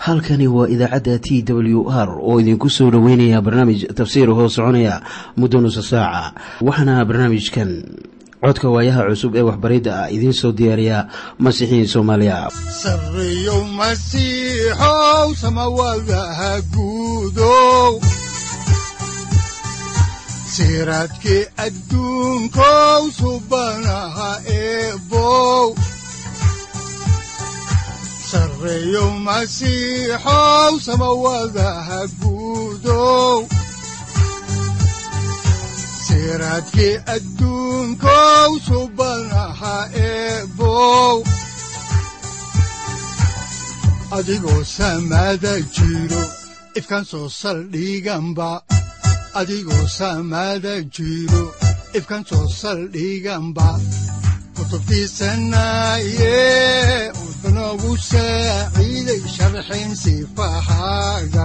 halkani waa idaacadda t w r oo idinku soo dhoweynaya barnaamij tafsiir hoo soconaya muddo nusa saaca waxaana barnaamijkan codka waayaha cusub ee waxbaridda ah idiin soo diyaariya masiixiin soomaaliya sareyow masiixow samawadaha guudow siraadkii adduunkow subanaha eebow sareyow masiixow samawadaha guudow siraadkii adduunkow subanaha eebow adigoo samaada jiro ifkaan soo saldhiganba adigoo samaada jiro ifkaan soo saldhiganba kutubtiisanaye wuxunogu saaciiday sharxin sifahaaga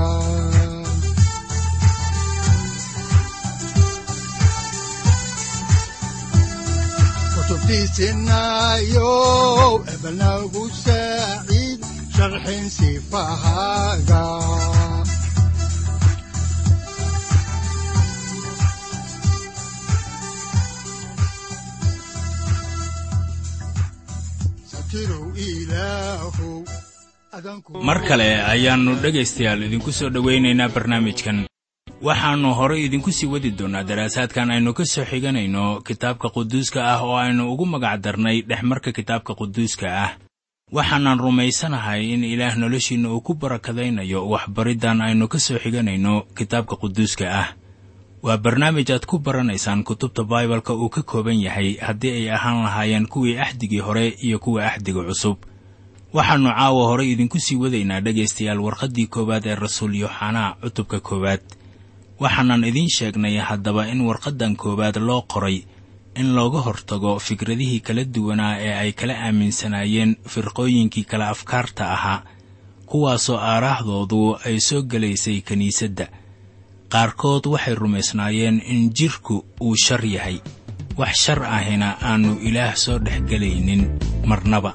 kutubtiisinayo ebanagu saaciid sharxin sifahaaga mar kale ayaannu dhegaystayaal idinku soo dhowaynaynaa barnaamijkan waxaannu horay idinku sii wadi doonnaa daraasaadkan aynu ka soo xiganayno kitaabka quduuska ah oo aynu ugu magac darnay dhexmarka kitaabka quduuska ah waxaanan rumaysanahay in ilaah noloshiinna uu ku barakadaynayo waxbariddan aynu ka soo xiganayno kitaabka quduuska ah waa barnaamij aad ku baranaysaan kutubta baibalka uu ka kooban yahay haddii ay ahaan lahaayeen kuwii axdigii hore iyo kuwa axdiga cusub waxaannu caawa horay idinku sii wadaynaa dhegaystayaal warqaddii koowaad ee rasuul yooxanaa cutubka koowaad waxaanan idiin sheegnay haddaba in warqaddan koowaad loo qoray in looga hortago fikradihii kala duwanaa ee ay kala aaminsanaayeen firqooyinkii kala afkaarta ahaa kuwaasoo aaraahdoodu ay soo gelaysay kiniisadda qaarkood waxay rumaysnaayeen in jidhku uu shar yahay wax shar ahina aannu ilaah soo dhex gelaynin marnaba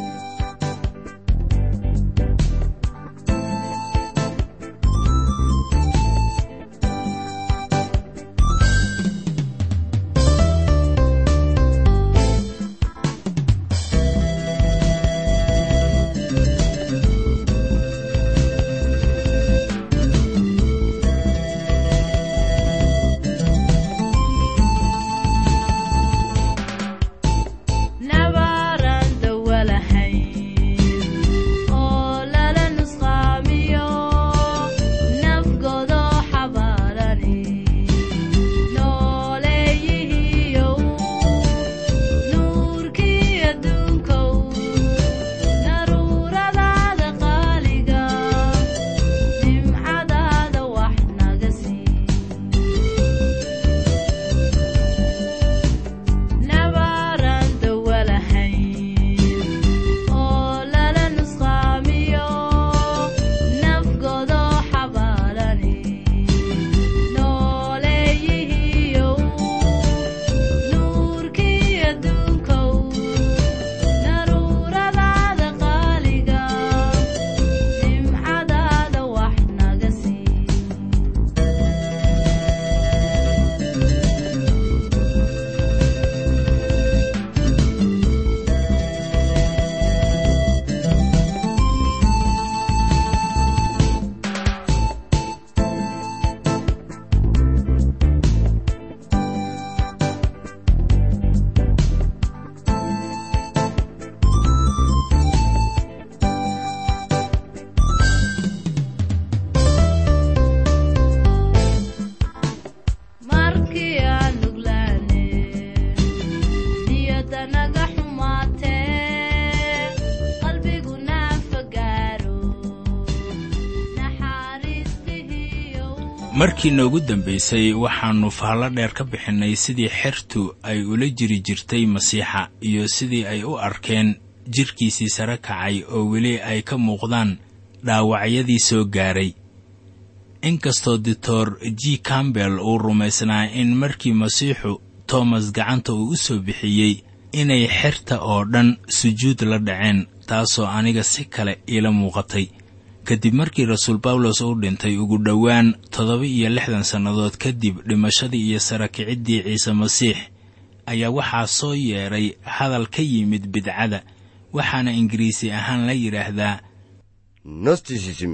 markii noogu dambaysay waxaannu faallo dheer ka bixinnay sidii xertu ay ula jiri jirtay masiixa iyo sidii ay u arkeen jidhkiisii sare kacay oo weli ay ka muuqdaan dhaawacyadii soo gaaray inkastoo doctor g cambell uu rumaysnaa in markii masiixu toomas gacanta uu u soo bixiyey inay xerta oo dhan sujuud la dhaceen taasoo aniga si kale iila muuqatay kadib markii rasuul bawlos uu dhintay ugu dhowaan toddoba iyo lixdan sannadood kadib dhimashadii iyo sarakiciddii ciise masiix ayaa waxaa soo yeedhay hadal ka yimid bidcada waxaana ingiriisi ahaan la yidhaahdaa gnosticism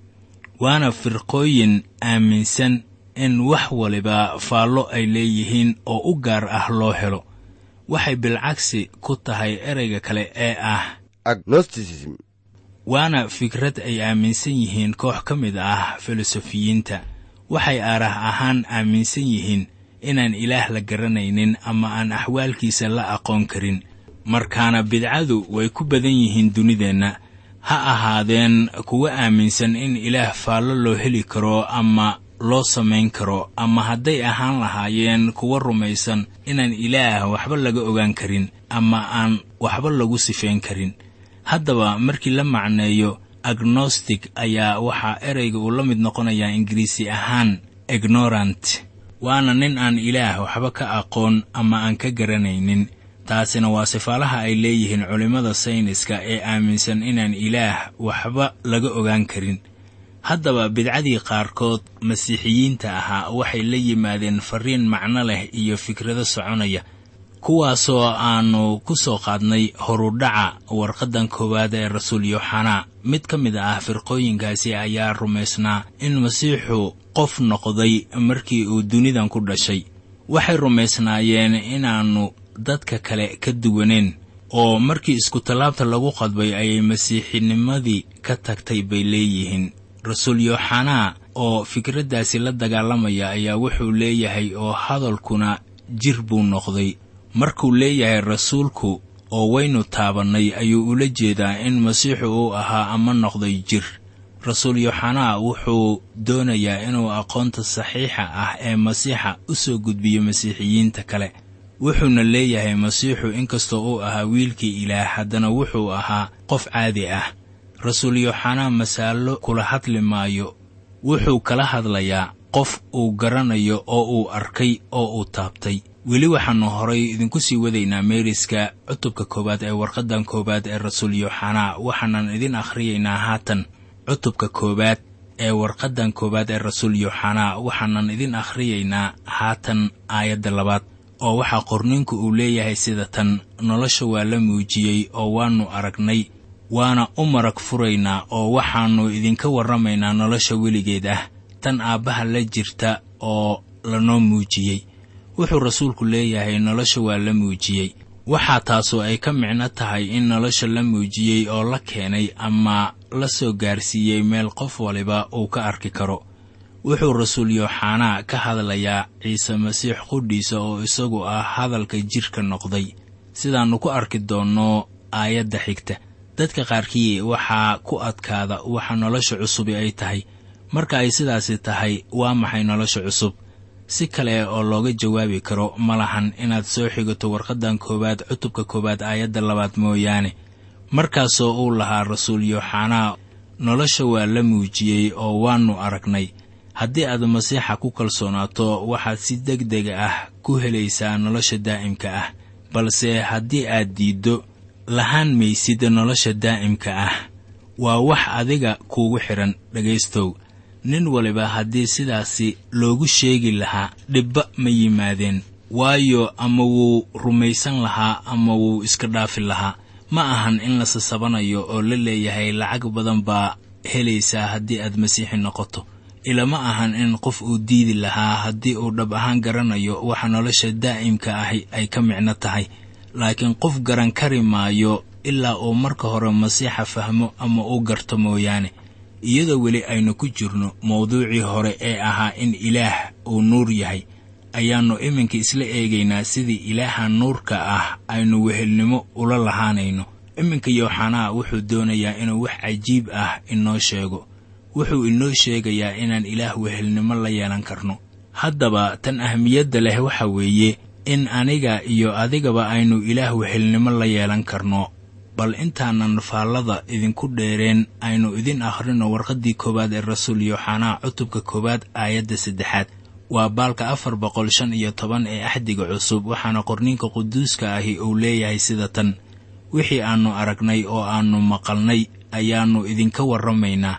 waana firqooyin aaminsan in wax waliba faallo ay leeyihiin oo u gaar ah loo helo waxay bilcagsi ku tahay ereyga kale ee ah agnosticism waana fikrad ay aaminsan yihiin koox ka mid ah filosofiyiinta waxay aarah ahaan aaminsan yihiin inaan ilaah la garanaynin ama aan axwaalkiisa la aqoon karin markaana bidcadu way ku badan yihiin dunideenna ha ahaadeen kuwa aaminsan in ilaah faallo loo heli karo ama loo samayn karo ama hadday ahaan lahaayeen kuwa rumaysan inaan ilaah waxba laga ogaan karin ama aan waxba lagu sifayn karin haddaba markii la macneeyo agnostic ayaa waxaa ereyga uu la mid noqonayaa ingiriisi ahaan ignorant waana nin aan ilaah waxba ka aqoon ama aan ka garanaynin taasina waa sifaalaha ay leeyihiin culimmada sayniska ee aaminsan inaan ilaah waxba laga ogaan karin haddaba bidcadii qaarkood masiixiyiinta ahaa waxay la yimaadeen farriin macno leh iyo fikrado soconaya kuwaasoo aannu ku soo qaadnay horudhaca warqaddan koowaad ee rasuul yooxanaa mid ka mid ah firqooyinkaasi ayaa rumaysnaa in masiixu qof noqday markii uu dunidan ku dhashay waxay rumaysnaayeen inaannu dadka kale ka duwaneen oo markii iskutallaabta lagu qadbay ayay masiixinimadii ka tagtay bay leeyihiin rasuul yooxanaa oo fikraddaasi la dagaalamaya ayaa wuxuu leeyahay oo hadalkuna jir buu noqday markuu leeyahay rasuulku oo waynu taabannay ayuu ula jeedaa in masiixu uu ahaa ama noqday jir rasuul yooxanaa wuxuu doonayaa inuu aqoonta saxiixa ah ee masiixa u soo gudbiyo masiixiyiinta kale wuxuuna leeyahay masiixu inkastoo uu ahaa wiilkii ilaah haddana wuxuu ahaa qof caadi ah rasuul yooxanaa masaallo kula hadli maayo wuxuu kala hadlayaa qof uu garanayo oo uu arkay oo uu taabtay weli waxaannu horay idinku sii wadaynaa meeriska cutubka koowaad ee warqaddan koowaad ee rasuul yooxanaa waxaanan idin akhriyaynaa haatan cutubka koowaad ee warqaddan koowaad ee rasuul yooxanaa waxaanan idin akhriyaynaa haatan aayadda labaad oo waxaa qorninku uu leeyahay sida tan nolosha waa la muujiyey oo waannu aragnay waana u marag furaynaa oo waxaannu idinka warramaynaa nolosha weligeed ah tan aabbaha la jirta oo lanoo muujiyey wuxuu rasuulku leeyahay nolosha waa la muujiyey waxaa taasoo ay ka micno tahay in nolosha la muujiyey oo la keenay ama la soo gaarsiiyey meel qof waliba uu ka arki karo wuxuu rasuul yooxanaa ka hadlayaa ciise masiix qudhiisa oo isagu ah hadalka jidhka noqday sidaannu ku arki doonno aayadda xigta dadka qaarkii waxaa ku adkaada waxa nolosha cusubi ay tahay marka ay sidaasi tahay waa maxay nolosha cusub si kale oo looga jawaabi karo ma lahan inaad soo xigato warqaddan koowaad cutubka koowaad aayadda labaad mooyaane markaasoo uu lahaa rasuul yooxanaa nolosha waa la muujiyey oo waannu aragnay haddii aad masiixa ku kalsoonaato waxaad si deg dega ah ku helaysaa nolosha daa'imka ah balse haddii aad diiddo lahaan maysid nolosha daa'imka ah waa wax adiga kuugu xidhan dhegaystow nin waliba haddii sidaasi loogu sheegi lahaa dhibba ma yimaadeen waayo ama wuu rumaysan lahaa ama wuu iska dhaafi lahaa ma ahan in la sasabanayo oo la leeyahay lacag badan baa helaysaa haddii aad masiixi noqoto ilama ahan in qof uu diidi lahaa haddii uu dhab ahaan garanayo waxa nolosha daa'imka ahi ay ka micno tahay laakiin qof garan kari maayo ilaa uu marka hore masiixa fahmo ama uu garto mooyaane iyadoo weli aynu ku jirno mawduucii hore ee ahaa in ilaah uu nuur yahay ayaannu iminka isla eegaynaa sidii ilaaha nuurka ah aynu wehelnimo ula lahaanayno iminka yooxanaa wuxuu doonayaa inuu wax cajiib ah inoo sheego wuxuu inoo sheegayaa inaan ilaah wehelnimo la yeelan karno haddaba tan ahmiyadda leh waxa weeye in aniga iyo adigaba aynu ilaah wehelnimo la yeelan karno bal intaanan faallada idinku dheereen aynu idin akhrino warqaddii koowaad ee rasuul yooxanaa cutubka koowaad aayadda saddexaad waa baalka afar boqol shan iyo toban ee axdiga cusub waxaana qorniinka quduuska ahi uu leeyahay sida tan wixii aannu aragnay oo aannu maqalnay ayaannu idinka warramaynaa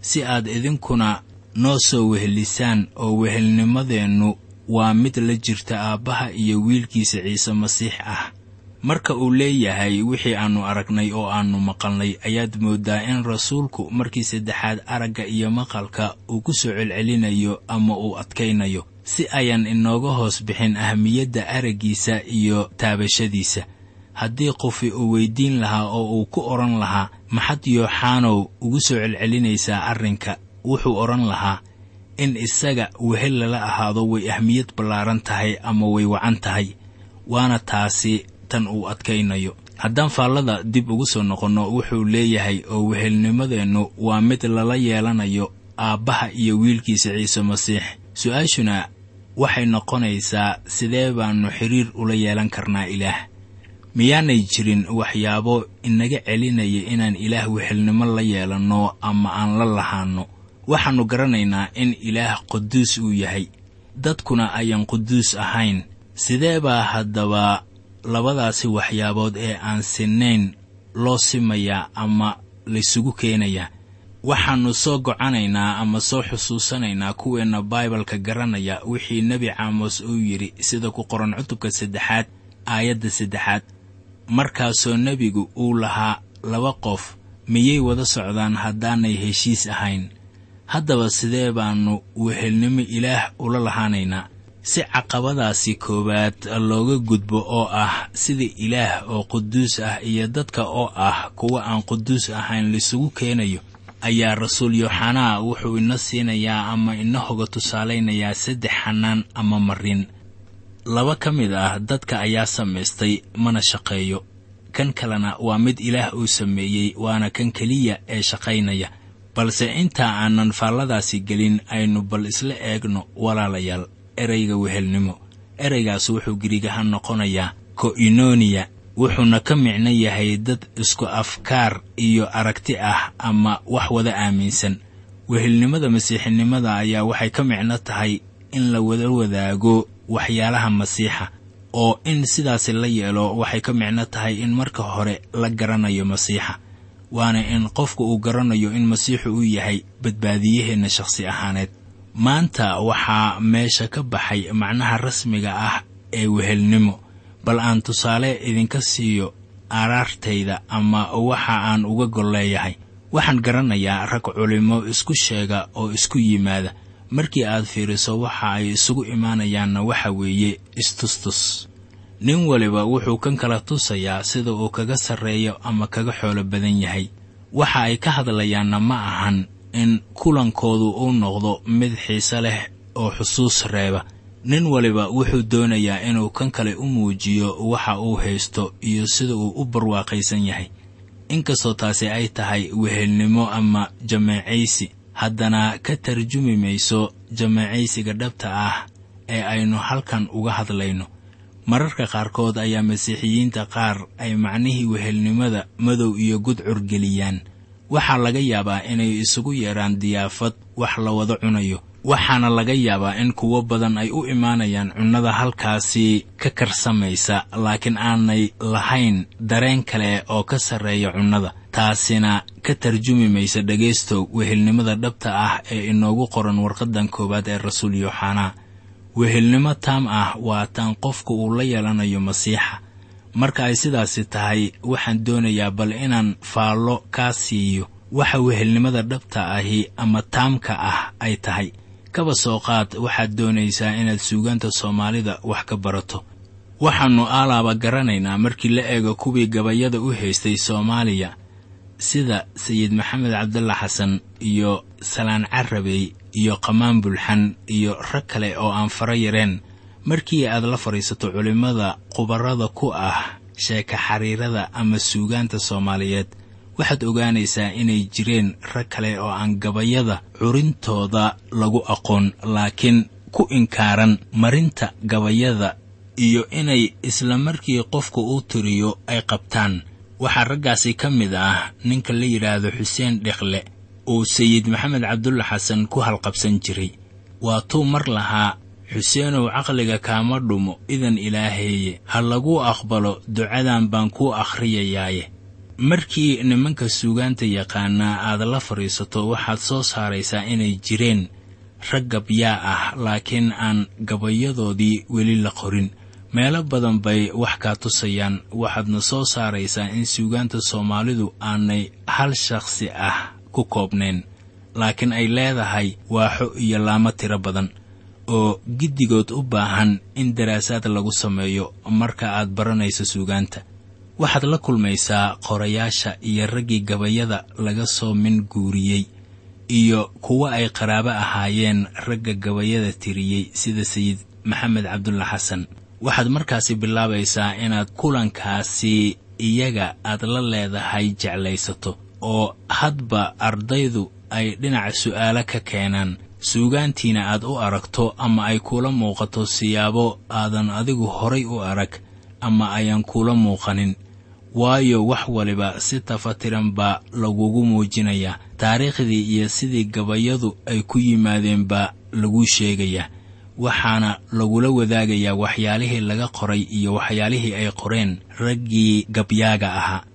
si aad idinkuna noo soo wehelisaan oo wehelnimadeennu waa mid la jirta aabbaha iyo wiilkiisa ciise masiix ah marka uu leeyahay wixii aannu aragnay oo aannu maqalnay ayaad mooddaa in rasuulku markii saddexaad aragga iyo maqalka uu ku soo celcelinayo ama uu adkaynayo si ayaan inooga hoos bixin ahmiyadda araggiisa iyo taabashadiisa haddii qofi uu weyddiin lahaa oo uu ku odhan lahaa maxad yooxaanow ugu soo celcelinaysaa arrinka wuxuu odhan lahaa in isaga wehel lala ahaado way ahmiyad ballaaran tahay ama way wacan tahay waana taasi tan uu adkaynayo haddaan faallada dib ugu soo noqonno wuxuu leeyahay oo wehelnimadeennu waa mid lala yeelanayo aabbaha iyo wiilkiisa ciise masiix su-aashuna waxay noqonaysaa sidee baannu xidriir ula yeelan karnaa ilaah miyaanay jirin waxyaabo inaga celinaya inaan ilaah wehelnimo la yeelanno ama aan la lahaanno waxaannu garanaynaa in ilaah quduus uu yahay dadkuna ayaan quduus ahayn sidee baa haddaba labadaasi waxyaabood ee aan sinnayn loo simayaa ama laysugu keenayaa waxaannu soo gocanaynaa ama soo xusuusanaynaa kuweenna baibalka garanaya wixii nebi caamos uu yidhi sida ku qoran cutubka saddexaad aayadda saddexaad markaasoo nebigu uu lahaa laba qof miyay wada socdaan haddaanay heshiis ahayn haddaba sidee baannu wehelnimo ilaah ula lahaanaynaa si caqabadaasi koowaad looga gudbo oo ah sida ilaah oo quduus ah iyo dadka oo ah kuwa aan quduus ahayn laisugu keenayo ayaa rasuul yooxanaa wuxuu ina siinayaa ama ina hoga tusaalaynayaa saddex xanaan ama marin laba ka mid ah dadka ayaa samaystay mana shaqeeyo kan kalena waa mid ilaah uu sameeyey waana kan keliya ee shaqaynaya balse intaa aanan faalladaasi gelin aynu bal isla eegno walaalayaal ereyga wehelnimo ereygaas wuxuu girigaha noqonayaa ko'inoniya wuxuuna ka micno yahay dad isku afkaar iyo aragti ah ama wax wada aaminsan wehelnimada masiixinimada ayaa waxay ka micno tahay in la wada wadaago waxyaalaha masiixa oo in sidaasi la yeelo waxay ka micno tahay in marka hore la garanayo masiixa waana in qofku uu garanayo in masiixu uu yahay badbaadiyaheenna shakhsi ahaaneed maanta waxaa meesha ka baxay macnaha rasmiga ah ee wehelnimo bal aan tusaale idinka siiyo aaraartayda ama waxa aan uga gol leeyahay waxaan garanayaa rag culimmo isku sheega oo isku yimaada markii aad fiiriso waxa ay isugu imaanayaanna waxa weeye istustus nin waliba wuxuu kan kala tusayaa sida uu kaga sarreeyo ama kaga xoolo badan yahay waxa ay ka hadlayaanna ma ahan in kulankoodu uu noqdo mid xiise leh oo xusuus reeba nin waliba wuxuu doonayaa inuu kan kale u muujiyo waxa uu haysto iyo sida uu u barwaaqaysan yahay inkastoo taasi ay tahay wehelnimo ama jamaacaysi haddana ka tarjumi mayso jamaacaysiga dhabta ah ee aynu halkan uga hadlayno mararka qaarkood ayaa masiixiyiinta qaar ay macnihii wehelnimada madow iyo gudcur geliyaan waxaa laga yaabaa inay isugu yeedhaan diyaafad wax la wada cunayo waxaana laga yaabaa in kuwo badan ay u imaanayaan cunnada halkaasi ka karsamaysa laakiin aanay lahayn dareen kale oo ka sarreeya cunnada taasina ka tarjumi maysa dhegaystow wehelnimada dhabta ah ee inoogu qoran warqaddan koowaad ee rasuul yooxanaa wehelnimo taam ah waa taan qofku uu la yeelanayo masiixa marka ay sidaasi tahay waxaan doonayaa bal inaan faallo kaa siiyo waxa wehelnimada dhabta ahi ama taamka ah ay tahay kaba soo qaad waxaad doonaysaa inaad suugaanta soomaalida wax ka barato waxaannu aalaaba garanaynaa markii la eego kuwii gabayada u haystay soomaaliya sida sayid maxamed cabdalla xasan iyo salaan carabey iyo qamaan bulxan iyo rag kale oo aan fara yareen markii aad la fadhiisato culimmada khubarrada ku ah sheeka xariirada ama suugaanta soomaaliyeed waxaad ogaanaysaa inay jireen rag kale oo aan gabayada curintooda lagu aqoon laakiin ku inkaaran marinta gabayada iyo inay isla markii qofku uu tiriyo ay qabtaan waxaa raggaasi ka mid ah ninka la yidhaahdo xuseen dhekle uu sayid maxamed cabdulla xasan ku halqabsan jiray waa tuu mar lahaa xuseenow caqliga kaama dhumo idan ilaaheeye ha laguu aqbalo ducadan baan kuu akhriyayaaye markii nimanka suugaanta yaqaanaa aad la fadhiisato waxaad soo saaraysaa inay jireen rag gabyaa ah laakiin aan gabayadoodii weli la qorin meelo badan bay wax kaa tusayaan waxaadna soo saaraysaa in suugaanta soomaalidu aanay hal shakhsi ah ku koobnayn laakiin ay leedahay waaxo iyo laamo tiro badan oo giddigood u baahan in daraasaad lagu sameeyo marka aad baranayso suugaanta waxaad la kulmaysaa qorayaasha iyo raggii gabayada laga soo min guuriyey iyo kuwa ay qaraabo ahaayeen ragga gabayada tiriyey sida sayid maxamed cabdulla xasan waxaad markaasi bilaabaysaa inaad kulankaasi iyaga aad la leedahay jeclaysato oo hadba ardaydu ay dhinaca su'aalo ka keenaan suugaantiina aad u aragto ama ay kuula muuqato siyaabo aadan adigu horay u arag ama ayaan kuula muuqanin waayo wax waliba si tafatiran baa lagugu muujinayaa taariikhdii iyo sidii gabayadu ay ku yimaadeen baa laguu sheegayaa waxaana lagula wadaagayaa waxyaalihii laga qoray iyo waxyaalihii ay qoreen raggii gabyaaga ahaa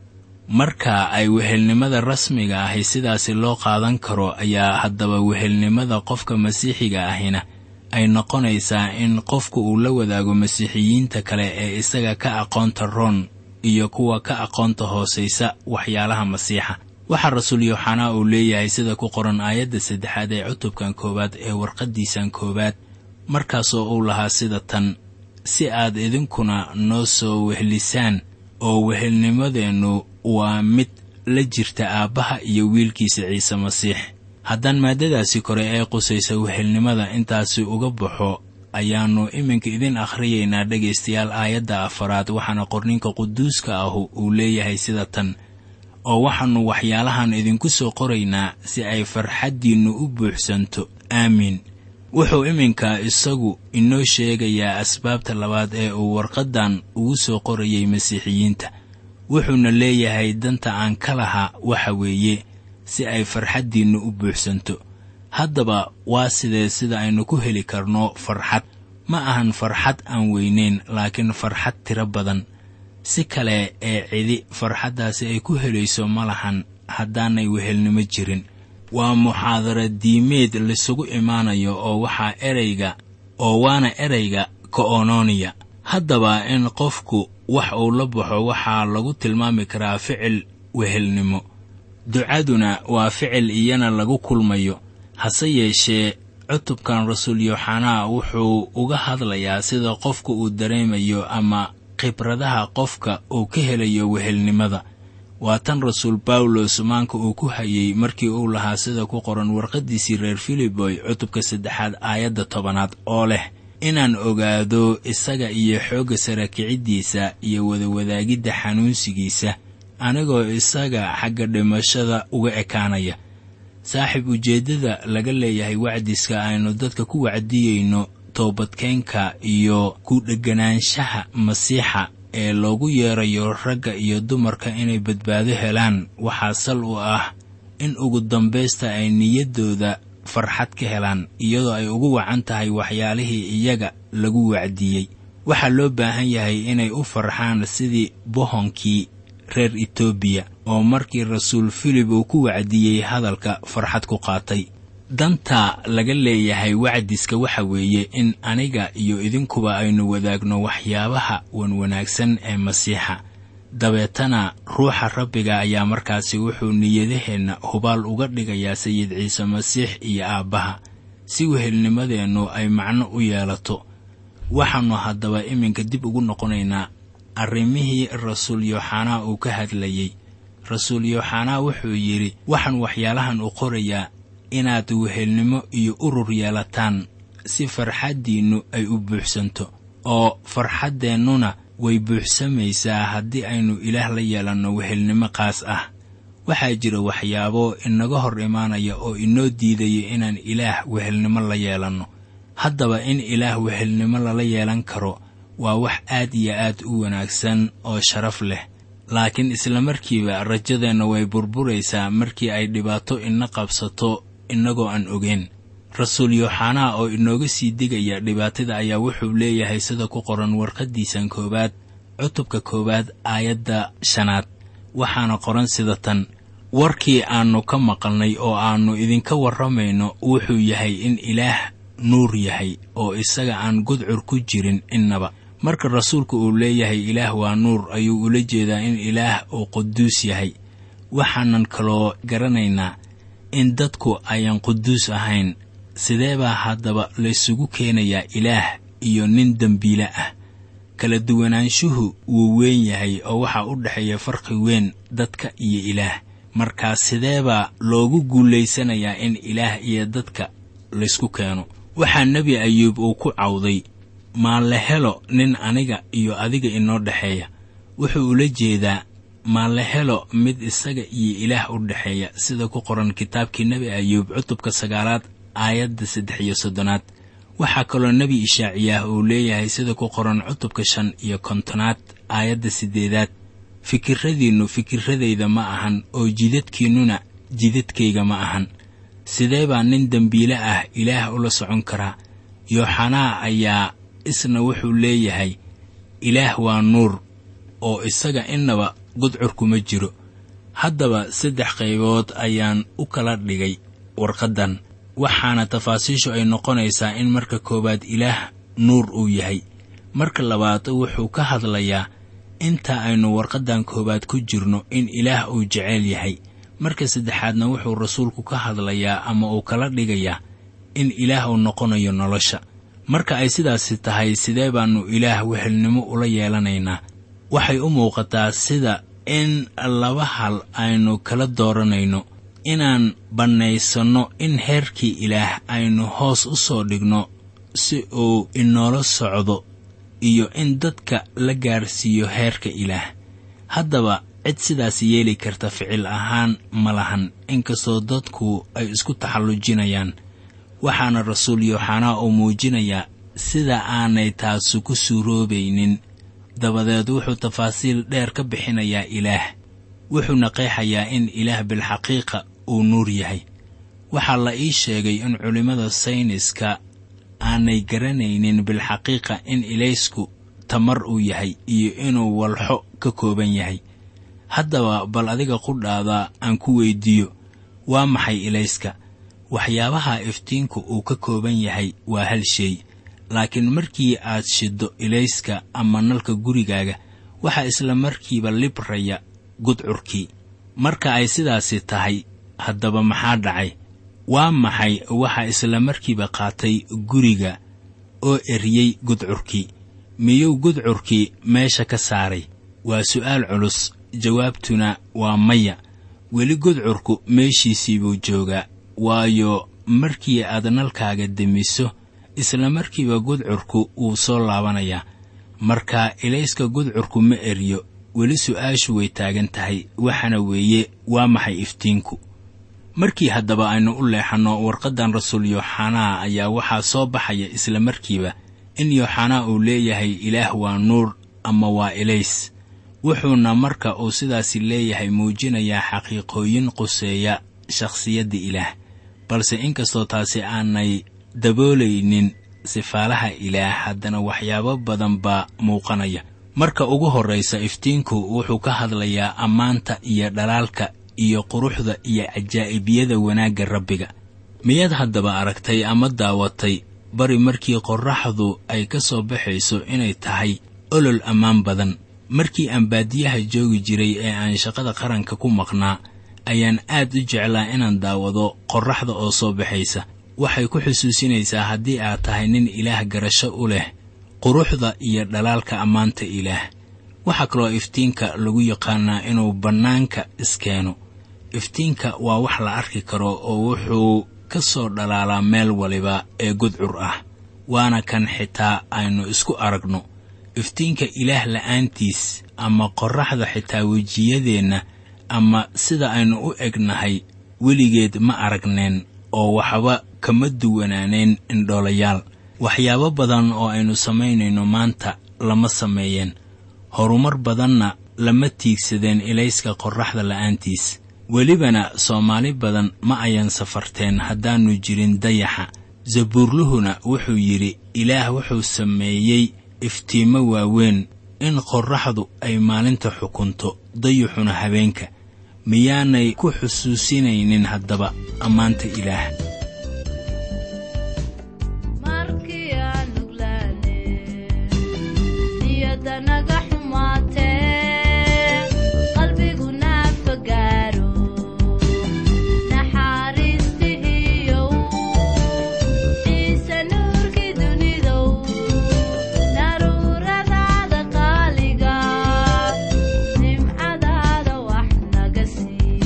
marka ay wehelnimada rasmiga ahi sidaasi loo qaadan karo ayaa haddaba wehelnimada qofka masiixiga ahina ay noqonaysaa in qofku uu la wadaago masiixiyiinta kale ee isaga ka aqoonta roon iyo kuwa ka aqoonta hoosaysa waxyaalaha masiixa waxaa rasuul yooxanaa uu leeyahay sida ku qoran aayadda saddexaad ee cutubkan koowaad ee warqaddiisan koowaad markaasoo uu lahaa sida tan si aad idinkuna noo soo wehlisaan oo wehelnimadeennu waa mid la jirta aabbaha iyo wiilkiisa ciise masiix haddaan maaddadaasi kore ee qusaysa wehelnimada intaasi uga baxo ayaannu iminka idin akhriyaynaa dhegaystayaal aayadda afaraad waxaana qorninka quduuska ahu uu leeyahay sida tan oo waxaannu waxyaalahan idinku soo qoraynaa si ay farxaddiinnu u buuxsanto aamiin wuxuu iminka isagu inoo sheegayaa asbaabta labaad ee uu warqaddan ugu soo qorayay masiixiyiinta wuxuuna leeyahay danta aan ka lahaa waxa weeye si ay farxaddiinnu u buuxsanto haddaba waa sidee sida aynu ku heli karno farxad ma ahan farxad aan weynayn laakiin farxad tiro badan si kale ee cidi farxaddaasi ay ku helayso ma lahan haddaanay wehelnimo jirin waa muxaadara diimeed laysugu imaanayo oo waxaa ereyga oo waana ereyga ko'ononiya haddaba in qofku wax uu la baxo waxaa lagu tilmaami karaa ficil wehelnimo ducaduna waa ficil iyana lagu kulmayo hase yeeshee cutubkan rasuul yooxanaa wuxuu uga hadlayaa sida qofka uu dareemayo ama khibradaha qofka uu ka helayo wehelnimada waa tan rasuul bawlos maanka uu ku hayay markii uu lahaa sida ku qoran warqaddiisii reer filiboy cutubka saddexaad aayadda tobanaad oo leh inaan ogaado isaga iyo xoogga sarakiciddiisa iyo wadawadaagidda xanuunsigiisa anigoo isaga xagga dhimashada uga ekaanaya saaxiib ujeeddada laga leeyahay wacdiska aynu dadka ku wacdiyeyno toobadkeenka iyo ku dhegganaanshaha masiixa ee loogu yeerayo ragga iyo dumarka inay badbaado helaan waxaa sal u ah in ugu dambaysta ay niyaddooda farxad ka helaan iyadoo ay ugu wacan tahay waxyaalihii iyaga lagu wacdiyey waxaa loo baahan yahay inay u farxaan sidii bohonkii reer etoobiya oo markii rasuul filib uu ku wacdiyey hadalka farxad ku qaatay danta laga leeyahay wacdiska waxa weeye in aniga iyo idinkuba aynu wadaagno waxyaabaha wanwanaagsan ee masiixa dabeetana ruuxa rabbiga ayaa markaasi wuxuu niyadaheenna hubaal uga dhigayaa sayid ciise masiix iyo aabbaha si wehelnimadeennu ay macno u yeelato waxaannu haddaba iminka dib ugu noqonaynaa arrimihii rasuul yooxanaa uu ka hadlayey rasuul yooxanaa wuxuu yidhi waxaan waxyaalahan u qorayaa inaad wehelnimo iyo urur yeelataan si farxaddiinnu ay u buuxsanto oo farxaddeennuna way buuxsamaysaa haddii aynu ilaah la yeelanno wehelnimo qaas ah waxaa jira waxyaabo inaga hor imaanaya oo inoo diidaya inaan ilaah wehelnimo la yeelanno haddaba in ilaah wehelnimo lala yeelan karo waa wax aad iyo aad u wanaagsan oo sharaf leh laakiin islamarkiiba rajadeenna way burburaysaa markii ay dhibaato ina qabsato innagoo aan ogeyn rasuul yooxanaa oo inooga sii digaya dhibaatada ayaa wuxuu leeyahay sida ku qoran warqaddiisan koowaad cutubka koowaad aayadda shanaad waxaana qoran sida tan warkii aannu ka maqalnay oo aannu idinka warramayno wuxuu yahay in ilaah nuur yahay oo isaga aan gudcur ku jirin innaba marka rasuulku uu leeyahay ilaah waa nuur ayuu ula jeedaa in ilaah uu quduus yahay waxaanan kaloo garanaynaa in dadku ayaan quduus ahayn sidee baa haddaba laysugu keenayaa ilaah iyo nin dembiile ah kala duwanaanshuhu wuu weyn yahay oo waxaa u dhexeeya farqi weyn dadka iyo ilaah markaa sidee baa loogu guulaysanayaa in ilaah iyo dadka laysku keeno waxaa nebi ayuub uu ku cawday maa la helo nin aniga iyo adiga inoo dhexeeya wuxuu ula jeedaa maa la helo mid isaga iyo ilaah u dhexeeya sida ku qoran kitaabkii nebi ayuub cutubka sagaalaad aayadda saddex iyo soddonaad waxaa kaloo nebi ishaaciyaah uu leeyahay sida ku qoran cutubka shan iyo kontonaad aayadda siddeedaad fikirradiinnu fikiradayda ma ahan oo jidadkiinnuna jidadkayga ma ahan sidee baa nin dembiile ah ilaah ula socon karaa yooxanaa ayaa isna wuxuu leeyahay ilaah waa nuur oo isaga innaba gudcur kuma jiro haddaba saddex qaybood ayaan u kala dhigay warqaddan waxaana tafaasiishu ay noqonaysaa in marka koowaad ilaah nuur uu yahay marka labaad wuxuu ka hadlayaa inta aynu warqaddan koowaad ku jirno in ilaah uu jeceyl yahay marka saddexaadna wuxuu rasuulku ka hadlayaa ama uu kala dhigayaa in ilaah uu noqonayo nolosha marka ay sidaasi tahay sidee baannu ilaah wehelnimo ula yeelanaynaa waxay u muuqataa sida in laba hal aynu kala dooranayno inaan bannaysanno in heerkii ilaah aynu hoos u soo dhigno si uu inoola socdo iyo in dadka la gaarsiiyo heerka ilaah haddaba cid sidaas yeeli karta ficil ahaan ma lahan inkastoo dadku ay isku taxallujinayaan waxaana rasuul yooxanaa uu muujinayaa sida aanay taasu ku suuroobaynin dabadeed wuxuu tafaasiil dheer ka bixinayaa ilaah wuxuuna qeexayaa in ilaah bilxaqiiqa uu nuur yahay waxaa la ii sheegay in culimmada sayniska aanay garanaynin bilxaqiiqa in ilaysku tamar uu yahay iyo inuu walxo ka kooban yahay haddaba bal adiga qudhaada aan ku weyddiiyo waa maxay ilayska waxyaabaha iftiinku uu ka kooban yahay waa hal shay laakiin markii aad shiddo ilayska ama nalka gurigaaga waxaa isla markiiba libraya gudcurkii marka ay sidaasi tahay haddaba maxaa dhacay waa maxay waxa isla markiiba qaatay guriga oo eriyey gudcurkii miyuu gudcurkii meesha ka saaray waa su'aal culus jawaabtuna waa maya weli gudcurku meeshiisii buu joogaa waayo markii aad nalkaaga demiso isla markiiba gudcurku wuu soo laabanayaa marka ilayska gudcurku ma eriyo weli su'aashu way taagan tahay waxaana weeye waa maxay iftiinku markii haddaba aynu u leexanno warqaddan rasuul yooxanaa ayaa waxaa soo baxaya isla markiiba in yooxanaa uu leeyahay ilaah waa nuur ama waa ilays wuxuuna marka uu sidaasi leeyahay muujinayaa xaqiiqooyin quseeya shakhsiyadda ilaah balse inkastoo taasi aanay daboolaynin sifaalaha ilaah haddana waxyaabo badan baa muuqanaya marka ugu horraysa iftiinku wuxuu ka hadlayaa ammaanta iyo dhalaalka iyo quruxda iyo cajaa'ibiyada wanaagga rabbiga miyaad haddaba aragtay ama daawatay bari markii qorraxdu ay ka soo baxayso inay tahay olol ammaan badan markii aan baadiyaha joogi jiray ee aan shaqada qaranka ku maqnaa ayaan aad u jeclaa inaan daawado qorraxda oo soo baxaysa waxay ku xusuusinaysaa haddii aad tahay nin ilaah garasho u leh quruxda iyo dhalaalka ammaanta ilaah waxaa kaloo iftiinka lagu yaqaanaa inuu bannaanka iskeeno iftiinka waa wax la arki karo oo wuxuu ka soo dhalaalaa meel waliba ee gudcur ah waana kan xitaa aynu isku aragno iftiinka ilaah la'aantiis ama qorraxda xitaa wejiyadeenna ama sida aynu u egnahay weligeed ma aragneen oo waxba kama duwanaaneen indhoolayaal waxyaabo badan oo aynu samaynayno maanta lama sameeyeen horumar badanna lama tiigsadeen ilayska qorraxda la'aantiis welibana soomaali badan ma ayan safarteen haddaannu jirin dayaxa zabuurluhuna wuxuu yidhi ilaah wuxuu sameeyey iftiimo waaweyn in qorraxdu ay maalinta xukunto dayuxuna habeenka miyaanay ku xusuusinaynin haddaba ammaanta ilaah markii aan nuglaane niyadda naga xumaatee qalbigu naafa gaaro naxariistihiiyow ciise nuurkii dunidow daruuradaada qaaliga nimcadaada wax naga sii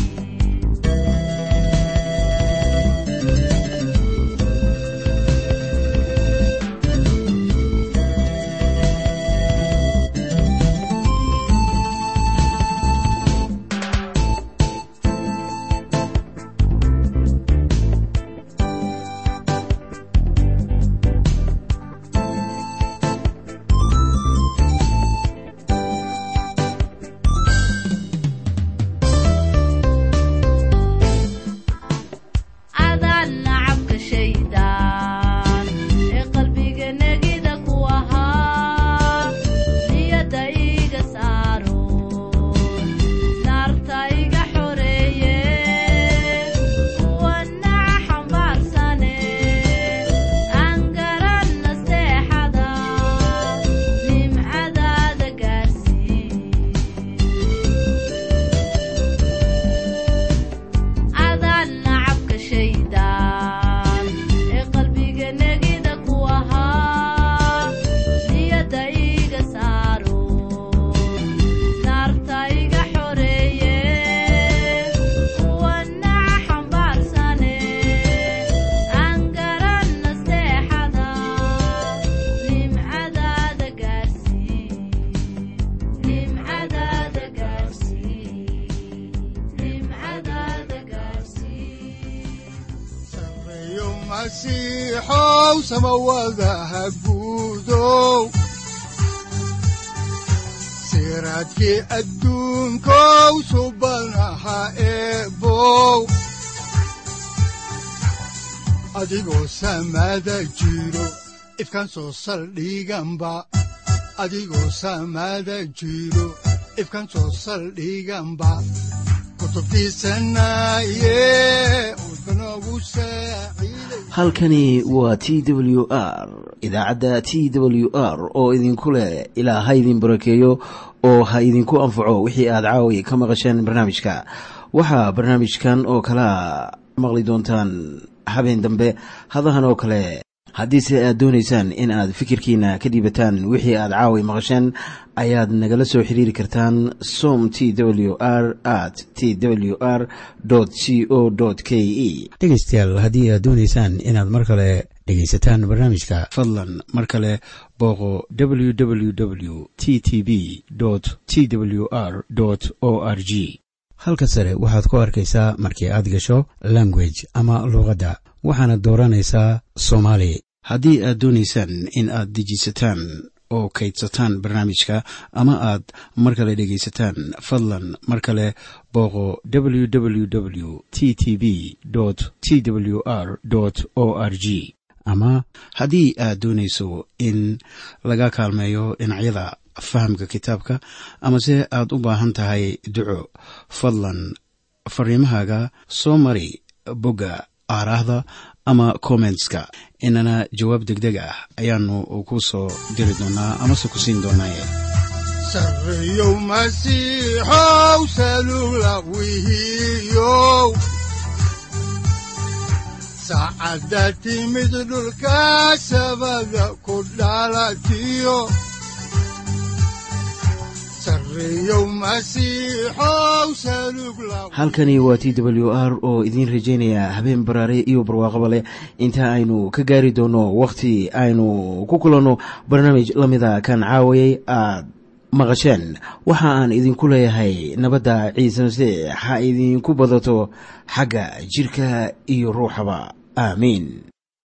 adaan nacabka shaydaan ee qalbiga negida ku ahaa niyadda iga saaro naarta iga xoreeye kuwa naca xambaarsane aan garan nasteexada nimcadaada gaarsii adaan nacabka shaydaan ee qalbiga negida ku ahaa niyadda iga saaro naarta iga xoreeye kuwa naca xambaarsane aan garan nasteexada nimcadaada gaarsii nimcadaada gaarsii nimcadaada gaarsii sareeyo masiixow samawadaha guudow siraadkii adduunkow subanaha eebow adigoo samada jiro ifkan soo saldhiganba adigoo samada jiro ifkan soo saldhiganba kutubtiisanaye udbanogu saaciiday halkani waa t w r idaacadda t w r oo idinku leh ilaa ha idin barakeeyo oo ha idinku anfaco wixii aad caawi ka maqasheen barnaamijka waxaa barnaamijkan oo kalea maqli doontaan habeen dambe hadahan oo kale haddiise aad doonaysaan in aad fikirkiina ka dhiibataan wixii aad caawi maqasheen ayaad nagala soo xiriiri kartaan som t w r at t w r c o k e dhegaystayaal haddii aad doonaysaan inaad mar kale dhegaysataan barnaamijka fadlan mar kale booqo www t t b t w r o r g halka sare waxaad ku arkaysaa markii aad gasho language ama luuqadda waxaana dooranaysaa soomaali haddii aad doonaysaan in aad dejisataan oo kaydsataan barnaamijka ama aad mar kale dhegaysataan fadlan mar kale booqo www t t b t w r o r g ama haddii aad doonayso in laga kaalmeeyo dhinacyada fahamka kitaabka amase aad u baahan tahay duco fadlan fariimahaaga soo mari bogga aaraahda ama kommentska inana jawaab degdeg ah ayaanu ku soo diri doonaa amase ku siin doonaaye sareeyow masiixow salula wihiyow saacadda timid dhulka sabada ku dhalatiyo sareeyow masiixow salug la halkani waa t w r oo idiin rajaynaya habeen baraare iyo barwaaqaba leh inta aynu ka gaari doono wakhti aynu ku kulanno barnaamij la mida kan caawayay aad maqasheen waxa aan idinku leeyahay nabadda ciise masiix ha idinku badato xagga jidhka iyo ruuxaba aamiin